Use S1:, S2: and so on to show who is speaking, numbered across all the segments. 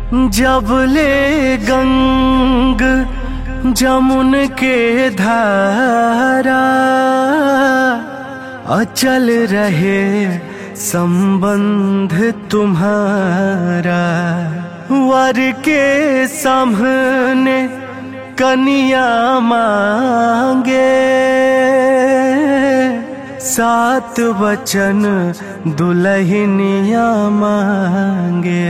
S1: जब ले गंग जमुन के धारा अचल रहे संबंध तुम्हारा वर के सामने कनिया मांगे सात वचन दुल्हनिया मांगे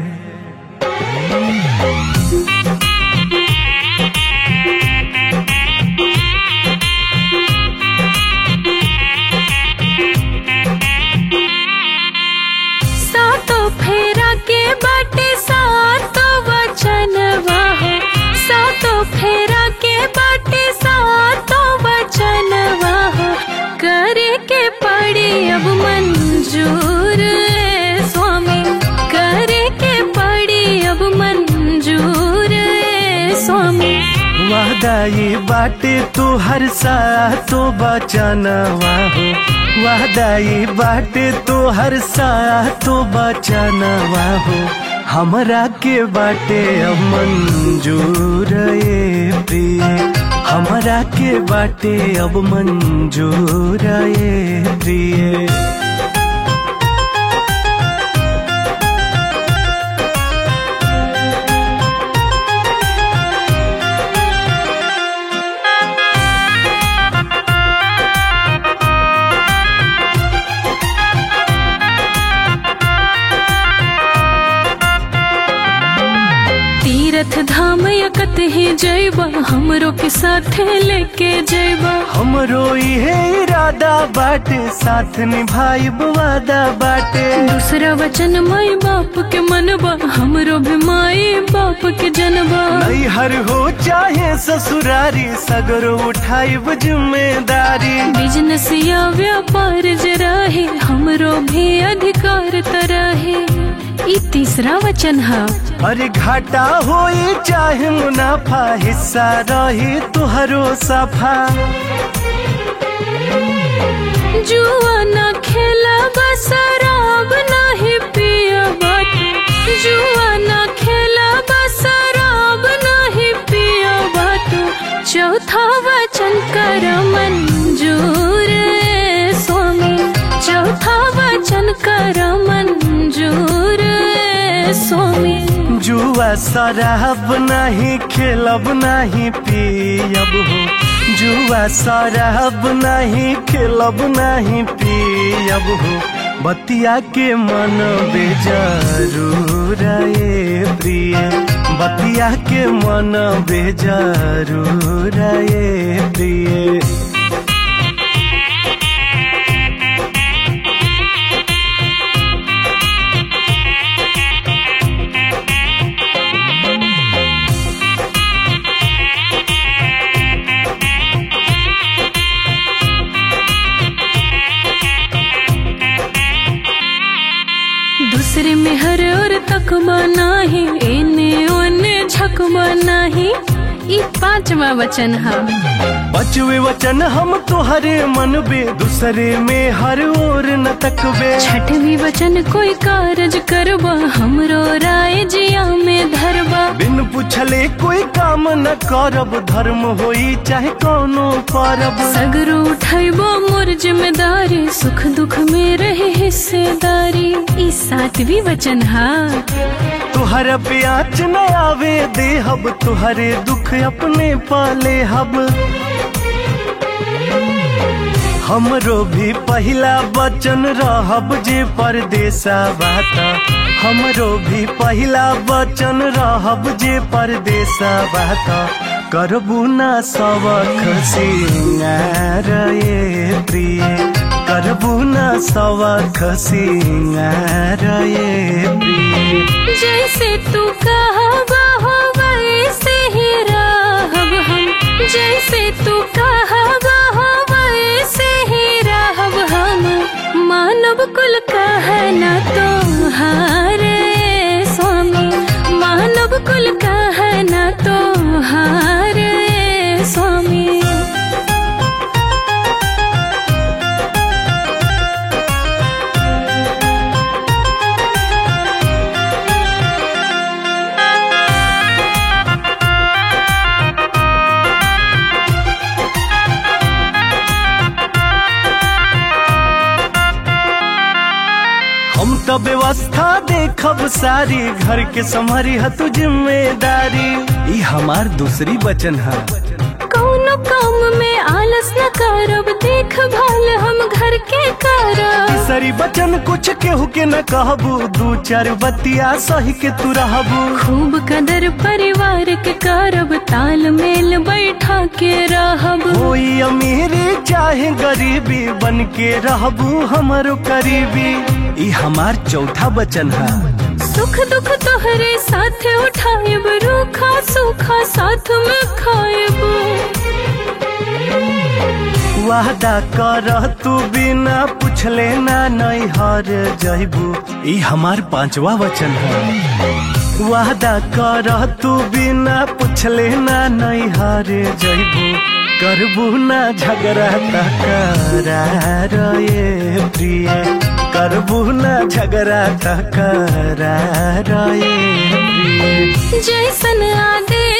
S2: सातो फेरा के बाटे सातो वचन वाहो सातो फेरा के बाटे सातो वचन वाहो करे के पड़ी अब मंजूर ए स्वामी करे के पड़ी अब मंजूर ए स्वामी
S1: वादाई बाटे तू हर सा तो बचनवा हो वादाई बाटे तू हर सा तो बचनवा हो हमरा के बाटे अब मंजूर ए प्रिय हमरा के बाटे अब मंजूर ए प्रिय
S2: तीरथ धाम यकत ही जैबा हमरो के साथे लेके जैबा
S1: हमरो इहे इरादा बाटे साथ निभाई वादा बाटे
S2: दूसरा वचन माई बाप के मनबा हमरो भी माई बाप के जनबा
S1: नैहर हो चाहे ससुरारी सगरो उठाई जिम्मेदारी
S2: बिजनेस या व्यापार जराहे हमरो भी अधिकार तरहे ई तीसरा वचन है
S1: अरे घाटा होई चाहे मुनाफा हिस्सा रही तुहरो सफा
S2: जुआ ना खेला शराब नाही पिया बाटू जुआ ना खेला शराब नाही पिया बाटू चौथा वचन कर मंजूर ए स्वामी चौथा वचन कर मंजूर ए स्वामी
S1: जुआ शराब नहीं खेलब नहीं पियब हो जुआ शराब नहीं खेलब नहीं पियब हो बतिया के मन बेजरूर ए प्रिय बतिया के मन बेजरूर ए प्रिय
S2: दूसरे में हर और तकबा नाही एने ओने झकबा नाही ई पांचवा वचन है
S1: बचवे वचन हम तुहरे मन बे दूसरे में हर ओर न तकबे
S2: छठवी वचन कोई कारज करबा हमरो राय जिया में धरबा
S1: बिन पूछले कोई काम न करब धर्म होई चाहे कोनो परब
S2: सगरो उठाइबो मोर जिम्मेदारी सुख दुख में रहे हिस्सेदारी ई सातवी वचन है
S1: तुहर प्याच न आवे देहब तुहरे दुख अपने पाले हब हमरो भी पहिला वचन रहब जे परदेसा बात हमरो भी पहिला वचन रहब जे परदेसा बात करबू ना सबक सिंगार ए प्रिय करबू ना सबक सिंगार ए प्रिय
S2: जैसे तू कहबा हो वैसे ही रहब हम जैसे तू कहबा हो वैसे ही रहब हम मानव कुल कहना तो हारे स्वामी मानव कुल कहना तो हारे स्वामी
S1: व्यवस्था देखब सारी घर के संभारी है तू जिम्मेदारी ई हमार दूसरी वचन है
S2: कौनो काम में आलस न करब देखभाल हम घर के करब
S1: तीसरी वचन कुछ केहू के न कहबू दू चार बतिया सही के तू रहबू
S2: खूब कदर परिवार के करब तालमेल बैठा के रहब
S1: कोई अमीरी चाहे गरीबी बन के रहबू हमारो करीबी ई हमार चौथा वचन है
S2: सुख दुख तोहरे साथ उठाएब रूखा सूखा साथ में खाएब
S1: वादा कर तू बिना पूछले ना नहीं हर जइबू ई हमार पांचवा वचन है वादा कर तू बिना पूछले ना नहीं हर जइबू करबू ना झगड़ा तकरार ये प्रिय करबू ना झगड़ा तकरार ये प्रिय
S2: जैसन आदेश